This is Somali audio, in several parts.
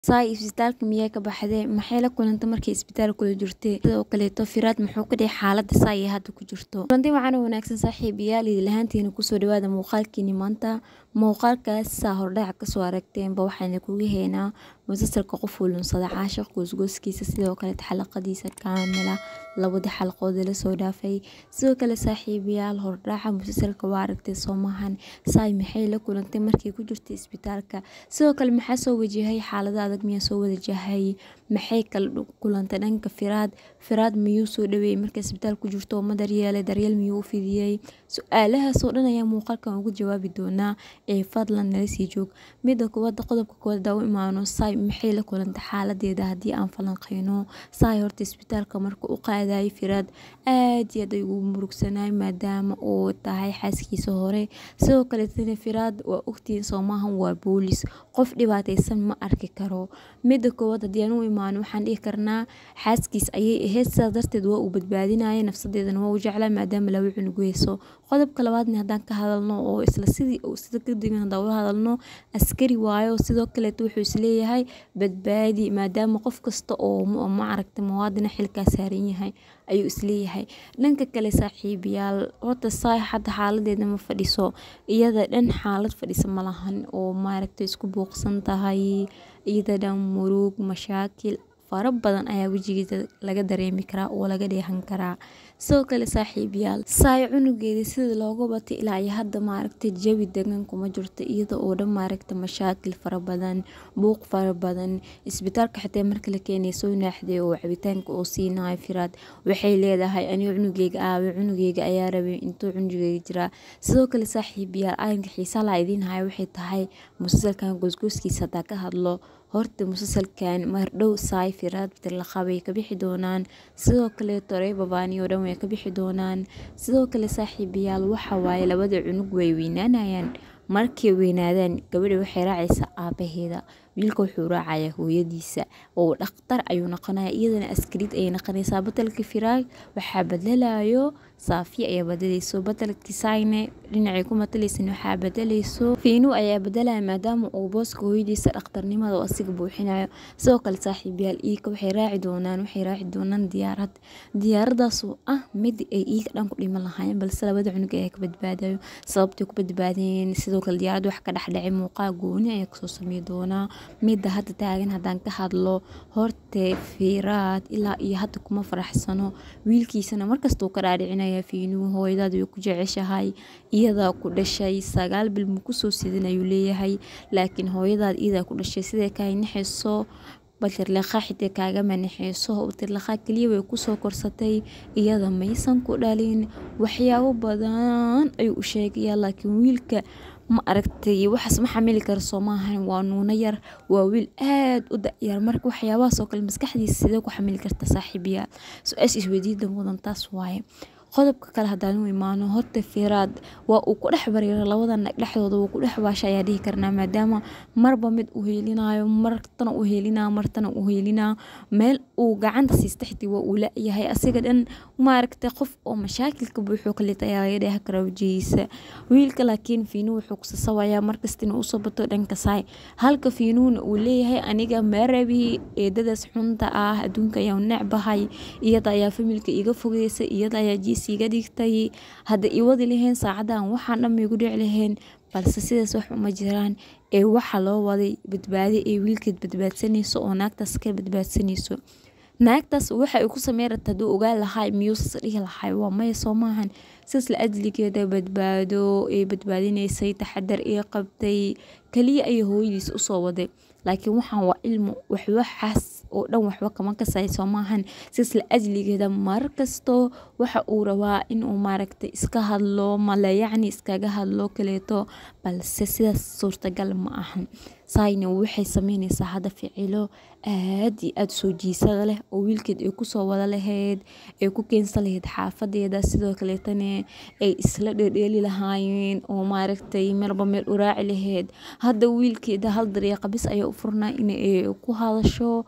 Saay isbitaalka miyay ka baxdee maxay la kulantay markay isbitaal kula jirtay sidoo kaleeto firaad muxuu ka dhigay xaaladda saay ay hadda ku jirto kulanti wacan oo wanaagsan saaxiibayaal idin lahaantiina kusoo dhawaada muuqaalkiini maanta muuqaalkaas saa hordhac kasoo aragteenba waxayna kugu heynaa musalsalka qof wulunsada caashiq goosgooskiisa sidoo kale xalaqadiisa kaamila labadii xalaqood la soo dhaafay sidoo kale saaxiibayaal hordhaca musalsalka waa aragtay soomahan saay maxay la kulantay markay ku jirtay isbitaalka sidoo kale maxaa soo wajahay xaalada adag miyaa soo wajahay maxay kala kulantay dhanka firaad firaad miyuu soo dhaweeyey markay isbitaal ku jirto ma daryeelay daryeel miyuu u fidiyey su-aalahaasoo dhan ayaa muuqaalkan ugu jawaabi doonaa ee fadlan nala sii joog midda koowaad qodobka koowaad daa u imaano saay maxay la kulantay xaaladeeda haddii aan falanqeyno saay horta isbitaalka marka u qaadayay firaad aad iyo aad ay ugu murugsanaay maadaama uu tahay xaaskiisa hore sidoo kaleetana firaad waa ogtihiin soomahan waa boolis qof dhibaataysan ma arki karo midda koowaad haddii aan u imaano waxaan dhihi karnaa xaaskiis ayay ahayd sidaas darteed waa uu badbaadinaya nafsadeedana waa u jeclaa maadaama laba cunug weyso qodobka labaadna haddaan ka hadalno oo isla sidii sida kadib haddaan ula hadalno askari waayo sidoo kaleeto wuxuu isleeyahay badbaadi maadaama qof kasta oo ma aragta muwaadina xilkaa saaran yahay ayuu isleeyahay dhanka kale saaxiibayaal horta saay hadda xaaladeeda ma fadhiso iyada dhan xaalad fadhisa ma lahan oo maaragta isku buuqsan tahay iyada dhan murug mashaakil fara badan ayaa wejigeeda laga dareemi karaa oo laga dheehan karaa sidoo kale saaxiibayaal saay cunugeeda sida looga batay ilaa iyo hadda maaragtay jawi degan kuma jirto iyada oo dhan maaragta mashaakil fara badan buuq fara badan isbitaalka xitaa marka la keenay soo naaxday oo cabitaanka oo siinayo firaad waxay leedahay aniga cunugeyga aawe cunugeyga ayaa rabay intuu cunugeyga jiraa sidoo kale saaxiibayaal arrinka xiisaa laa idiin haya waxay tahay musalsalkan goosgooskiisa haddaa ka hadlo horta musalsalkan mardhow saay firaad tirlaqabay ka bixi doonaan sidoo kaleeto ree babaani oo dhan way ka bixi doonaan sidoo kale saaxiibayaal waxa waaye labada cunug way weynaanayaan markay weynaadaan gabadha waxay raacaysaa aabaheeda wiilka wuxuu raacayaa hooyadiisa oo dhakhtar ayuu noqonaya iyadana askariid ayay noqonaysaa batalka firaag waxaa badalayo saafiya ayaa badalayso batalkii saayne dhinacay ku matalaysan waxaa badalayso fiinu ayaa badalaya maadaama uu booska hooyadiisa dhakhtarnimada oo asiga buuxinayo sidoo kale saaxiibayaal iika waxay raaci doonaan waxay raaci doonaan diyaarad diyaaradaasoo ah mid ay iika dhan ku dhiman lahaayeen balse labada cunug ayaa ka badbaadayo sababtay ku badbaadeen sidoo kale diyaarad wax ka dhexdhacay muuqaal gooni ayaa kasoo samey doonaa midda hadda taagan haddaan ka hadlo horte fiiraad ilaa iyo hadda kuma faraxsano wiilkiisana markasta uu ka dhaadhicinaya fiinuu hooyadaad way ku jeceshahay iyadaa ku dhashay sagaal bil ma kusoo sidan ayuu leeyahay laakiin hooyadaad iyadaa ku dhashay siday kahay naxayso batirliqaa xitee kaaga manaxeyso batirliqaa keliya way kusoo korsatay iyada maysan ku dhalin waxyaabo badan ayuu u sheegayaa laakiin wiilka ma aragtay waxaas ma xamili kara soo maahan waa nuuno yar waa wiil aad u da-yar marka waxyaabahaasoo kale maskaxdiisa sidee ku xamili karta saaxiibayaal su-aasha isweydiida mudan taas waaye qodobka kale haddaan u imaano horta firaad waa uu ku dhex bariiro labada nag dhexdooda wuu ku dhex baasha ayaa dhihi karnaa maadaama marba mid u heelinayo martana u heelinaa martana u heelinaa meel uu gacanta siista xitii waa uu la-yahay asiga dhan maaragtay qof oo mashaakilka buuxuu kalita ayaa laga dheehan karaa wajihiisa wiilka laakiin fiinuu wuxuu kusasawayaa markasta inuu usoo bato dhanka saay halka fiinuuna uu leeyahay aniga meerabi eedadaas xunta ah adduunka ayaa necbahay iyada ayaa familka iga fogeysa iyada ayaa jiis iga dhigtay hadda iwadi laheen saacadan waxaan dhan maigu dhici laheen balse sidaas wax uma jiraan ee waxa loo waday badbaadi ee wiilkeed badbaadsanayso oo naagtaas ka badbaadsanayso naagtaas waxa ay ku samey rabta hadduu ogaan lahay miyuusas dhihi lahay waa maya soo maahan sidaas la ajligeeda badbaado ee badbaadinaysay taxadar ee qabtay kaliya ayay hooyadiis usoo waday laakiin waxaan waa ilmo waxwaxaas oo dhan waxba kama kasay soo maahan sidaas la ajligeeda markasto waxa uu rabaa inuu maaragtay iska hadlo male yacni iskaga hadlo kaleeto balse sidaas suurtagal ma ahan saayna waxay sameynaysaa hadda ficilo aad iyo aada soo jiisada leh oo wiilkeed ay kusoo wada lahayd ay ku keensan lahayd xaafadeeda sidoo kaleetana ay isla dheerdheeli lahaayeen oo maaragtay meelba meel u raaci lahayd hadda wiilkeeda hal dariiqa bis ayaa u furnaa in ku hadasho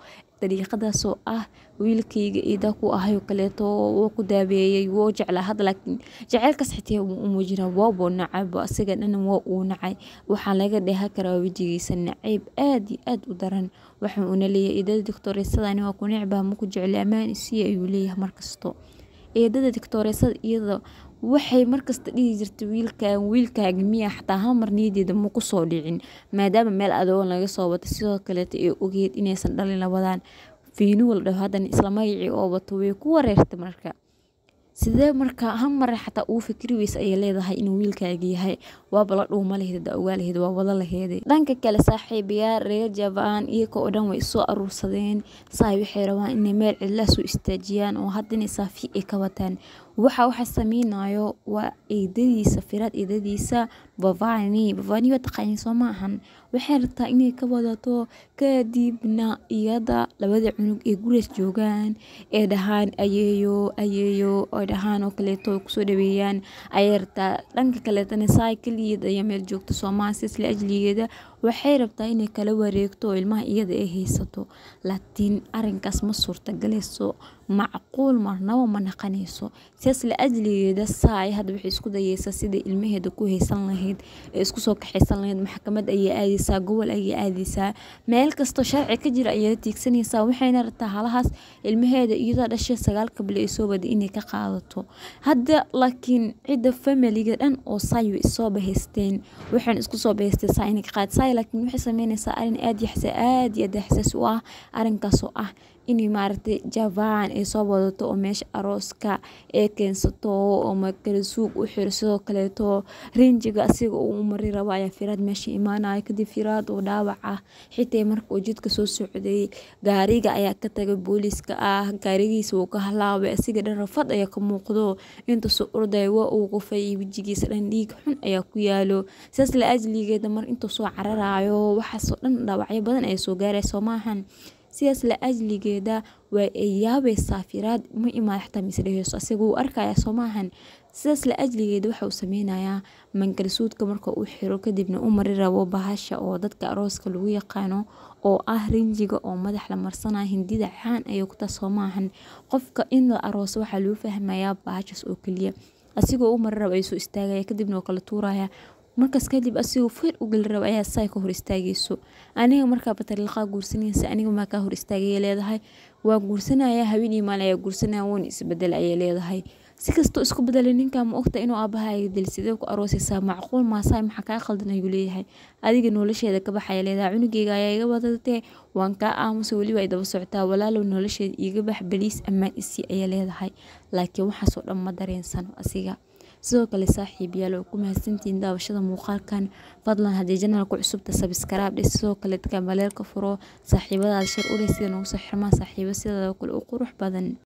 dariiqadaas oo ah wiilkayga iida ku ahay oo kaleeto wuu ku daabeeyey wuu jeclaa hadda laakiin jaceylkaas xitaa wuu u muujinaa waabuu nacaybo asiga dhan waa uu nacay waxaa laga dheehan karaa wejigiisa nacayb aad iyo aad u daran waxa uuna leeyahay eedada doctooreesadani waa ku necbaa maku jecli ammaan isii ayuu leeyahay markasto eedada doctooreesada iyada waxay markasta dhihi jirtay wiilkan wiilkaaga miya xataa hal mar niyadeeda ma kusoo dhicin maadaama meel adoon laga soo wata sidoo kaleeta ee ogeed inaysan dhalin labadan fiinuwa la dhaho haddana isla magacii oo wato way ku wareertay marka sidee marka hal mare xataa uu fikri weysa ayay leedahay inuu wiilkaaga yahay waaba la dhuuma laheed ogaa laheed waa wada laheeday dhanka kale saaxiibayaa reer jabaan iyaga oo dhan way isoo aruursadeen saay waxay rabaan inay meel cidlaa soo istaajiyaan oo haddana saafi ay ka wataan waxa waxa sameynayo waa eedadiisa firaad eedadiisa bavani bavani waa taqaaniin soo ma ahan waxay rabtaa inay ka wadato kadibna iyada labada cunug ee gurigaas joogaan ee dhahaan ayeeyo ayeeyo ay dhahaan oo kaleeto kusoo dhaweeyaan ayay rabtaa dhanka kaleetana saay keligeed ayaa meel joogta soomaha sisla ajligeeda waxay rabtaa inay kala wareegto oo ilmaha iyada ay haysato laakiin arinkaas ma suurtagaleyso macquul marnaba ma naqanayso sidaas la ajligeeda saay hadda waxay isku dayeysaa sidai ilmaheeda ku haysan lahayd ee isku soo kaxaysan lahayd maxkamad ayay aadeysaa gobol ayay aadeysaa meel kastoo sharci ka jira ayay tiigsanaysaa waxayna rabtaa halahaas ilmaheeda iyadoo dhashay sagaal kabile ay soo waday inay ka qaadato hadda laakiin cidda familiga dhan oo saay way isoo bahaysteen waxayna isku soo bahaysteen saa inay ka qaad saay laakiin waxay sameynaysaa arin aad yaxsa aad iyo aad xasaas u ah arinkaas oo ah inay maaragtay jabaan ay soo wadato oo meesha arooska ee keensato oo makala suuq u xiro sidoo kaleeto rinjiga asiga uu u mari rabo ayaa firaad meesha imaanaya kadib firaad oo dhaawac ah xitaa marka uu jidka soo socday gaariga ayaa ka tagay booliiska ah gaarigiisa wuu ka halaabay asiga dhan rafad ayaa ka muuqdo intaasoo ordaya waa uu qufay wejigiisa dhan dhiig xun ayaa ku yaalo sidaas la ajligeeda mar intuu soo cararayo waxaasoo dhan dhaawacyo badan ayaa soo gaaraya soo maahan sidaas la ajligeeda waa ay yaabaysaa firaad ma imaad xataa misdheheyso asiga wuu arkaya soo maahan sidaas la ajligeeda waxa uu sameynayaa mangalsuudka marka uu xiro kadibna u mari rabo bahasha oo dadka arooska lagu yaqaano oo ah rinjiga oo madax la marsanaya hindida caan ayay ku taa soo maahan qofka in la arooso waxaa loo fahmayaa bahashaas oo keliya asigoo u mari rabo ayuu soo istaagaya kadibna waa kala tuuraya markaas kadib asigoo feer u geli raba ayaa saay ka hor istaagayso aniga markaa batariiqaa guursanaysa aniga maa kaa hor istaagayay leedahay waa guursanaya haween iyo maalin ayaa guursanaya woon isbedel ayay leedahay si kastoo isku bedelay ninkaa ma ogta inuu aabahaaga dil sidee ku aroosaysaa macquul maasaay maxaa kaa qaldan ayuu leeyahay adiga nolosheeda ka baxaya leedahay cunugeyga ayaa iga wadatee waan kaa aamusa weliba ay daba socotaa walaalow nolosheeda iiga bax baliis ammaan isii ayaa leedahay laakiin waxaasoo dhan ma dareensano asiga sidoo kale saaxiib yaal oo ku mahadsantihiin daawashada muuqaalkan fadlan haddii janalku cusubta sabskaraab dhe sidoo kale dadka maleelka furo saaxiibadaada shar u leh sida noogu soo xirmaan saaxiibo sidoo kale u qurux badan